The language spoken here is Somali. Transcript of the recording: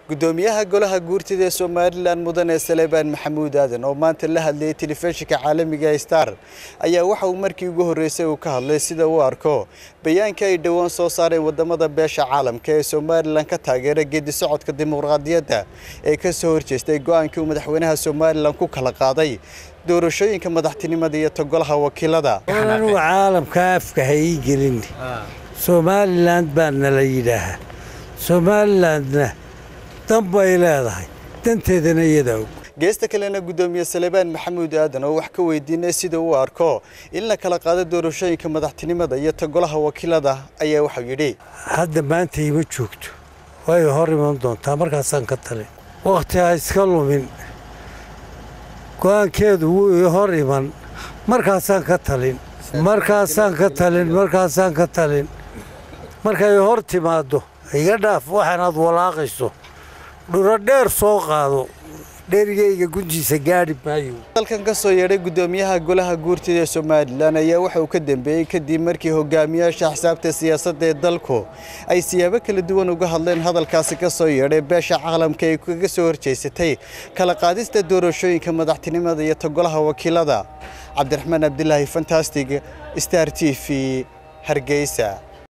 gudoomiyaha golaha guurtida ee somalilan mudane salebaan maxamuud aadan oo maanta la hadlayay telefishinka caalamiga star ayaa waxa uu markii ugu horreysay uu ka hadlay sida uu arko bayaanka ay dhowaan soo saareen wadamada beesha caalamka ee somalilan ka taageera geedi socodka dimuqraadiyadda ee ka soo horjeestay go-aankii uu madaxweynaha somalilan ku kala qaaday doorashooyinka madaxtinimada iyo togolaha wakiilada anugu caalamka afka ha ii gelin somalilan baa nala yidhaahaa somalilandna dan bay leedahay danteedana iyadaa og geesta kalena gudoomiye salebaan maxamuud aadan oo wax ka weydiinay sida uu arko in la kala qaado doorashooyinka madaxtinimada iyo togolaha wakiilada ayaa waxau yidhi hadda maanta ima joogto way hor iman doontaa markaasaan ka talin wakhti ha iska lumin go-aankeedu wuu ii hor iman markaasaan ka talin markaasaan ka talin markaasaan ka talin markay hor timaaddo iga dhaaf waxaanaad walaaqayso dhuro dheer soo qaado dherigayga guntiisa gaadhi maayo dalkan ka soo yeedhay gudoomiyaha golaha guurtida ee somalilan ayaa waxa uu ka dambeeyey kadib markii hogaamiyaasha xisaabta siyaasadda ee dalku ay siyaabo kala duwan uga hadleen hadalkaasi ka soo yeedhay beesha caalamka ay kaga soo horjeysatay kala qaadista doorashooyinka madaxtinimada iyo togolaha wakiilada cabdiraxmaan abdilaahi fantastig star t v hargeysa